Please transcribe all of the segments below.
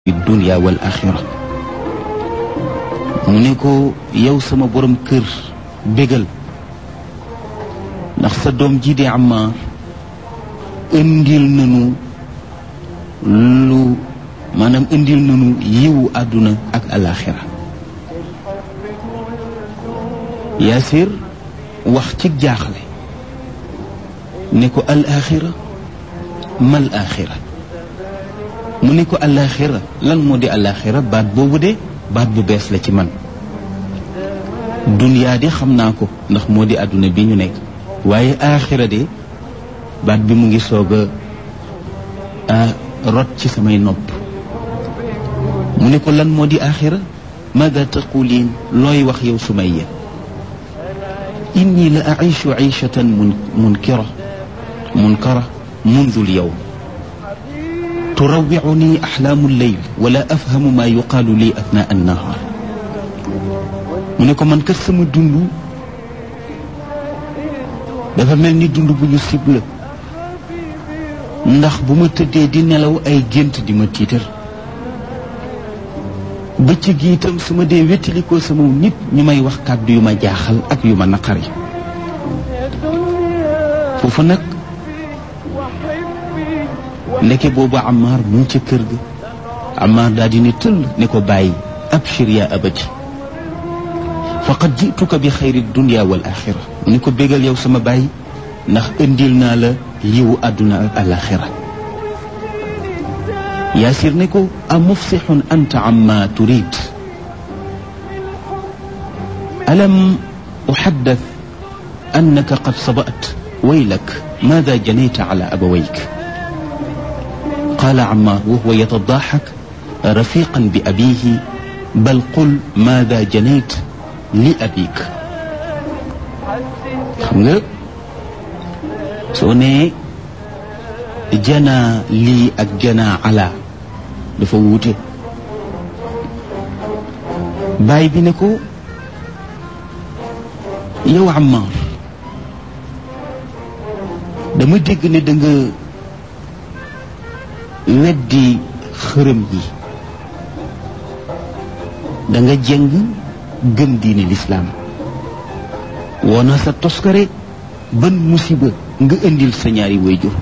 dunya wal axira mu ne ko yow sama borom kër bégal ndax sa doom ji di Ammaar indil nanu lu maanaam indil nanu yiwu àdduna ak alaxira Yaasir wax ci jaaxle ne ko alaxira mal axira mu ne ko alaxira lan moo di alaxira baat boobu de baat bu bees la ci man duniyaa de xam naa ko ndax moo di àdduna bi ñu nekk waaye axira de baat bi mu ngi soog a rot ci samay nopp mu ne ko lan moo di axira maada taquliin looy wax yow Sumayya inni la aishu aishatan mun munkira munkara mundu lyawm turawicuni axlaamu lleyl wala afhamu maa yuqaalu lii athnaa annahaar mu ne ko man kat sama dund dafa mel ni dund bu ñu sibla ndax bu ma tëddee di nelaw ay gént di ma tiitar bëccëg gi itam su ma dee wéttalikoo sama nit ñu may wax kàddu yu ma jaaxal ak yu ma naqari foofu nag ndeke boobu Ammaar mu ngi ca kër ga Ammaar daal di ne tëll ne ko bàyyi abshir yaa abati faqad jituka bi xayri dunya wal axira mu ne ko bégal yow sama bàyyi ndax indil naa la yiwu àdduna ak alaxira yaasir ne ko a mufsixun anta amma turid alam uxaddat annaka qad sabat waylak maada janayta ala abawayk qaala Ammaar wa huwa yatadaaxak rafiqan bi abiihi bal qul maada janayt li abik xam nga soo nee janaa lii ak janaa ala dafa wuute baay bi ne ko yow Ammaar dama dégg ne da nga weddi xërëm yi da nga jëng gëm diine lislaam woona sa toskare ban musiba nga indil sa ñaari wayjur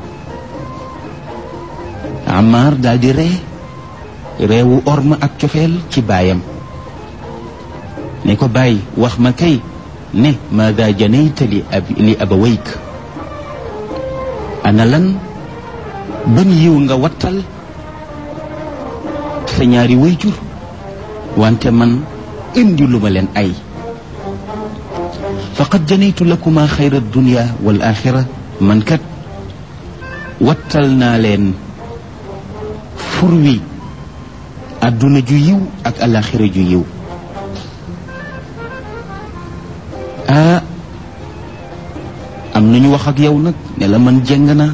Ammaar daal di ree reewu orma ak cofeel ci baayam ne ko bàyyi wax ma kay ne maada janayta li ab li abawayk ana lan ban yiw nga wattal sa ñaari wayjur wante man indi lu ma leen ay faqad janaytu lakuma xayra dunya wal axira man kat wattal naa leen fur wi àdduna ju yiw ak alaxira ju yiw ah am nañu wax ak yow nag ne la man jeng naa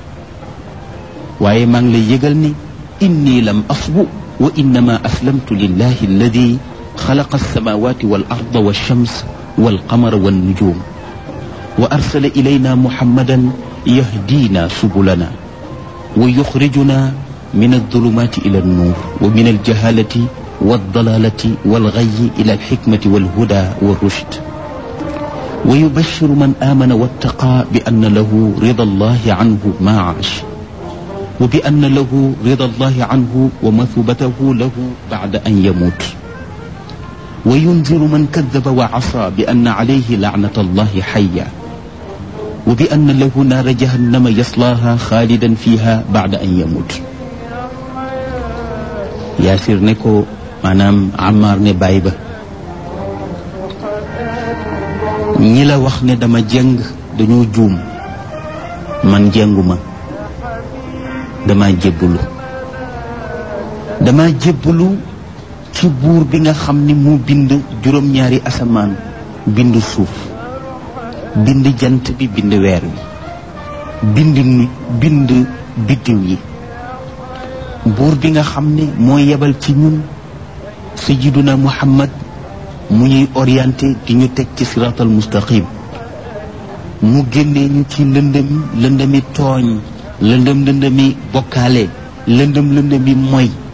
waaye maa ngi lay yëgal ni inni lam asbu wa innama aslamtu lillahi alladi xalaqa alsamawati wal arda walshams walqamara wannujum wa arsala ilayna muhammadan yahdina subulana wa yuxrijuna min aldulumati ila alnuur wa min aljahalati waldalalati walgayi ila alxikmati walhuda walrushd wa yubashiru man amana wattaqa bi anna lahu rida allahi anhu ma aash wa bi anna lahu rida allahi anhu wa mathubatahu lahu bacda an yamut wa yunziru man kadaba wa asa bi anna alayhi lacnata allahi xaya wa bi anna lahu naara jahannama yaslaaha xaalidan fiha bacda an yamut yaasir ne ko maanaam Ammaar ne bàyyi ba ñi la wax ne dama jeng dañoo juum man jenguma dama jébbalu dama jébbalu ci buur bi nga xam ni mu bind juróom-ñaari asamaan bind suuf bind jant bi bind weer wi bind nu bind biddiw yi buur bi nga xam ne moo yebal ci ñun sayyiduna muhammad mu ñuy orienté di ñu teg ci siraatal mustaqim mu génnee ñu ci lëndëm lëndëmi tooñ lëndëm lëndëmi bokkaale lëndëm lëndëmi moy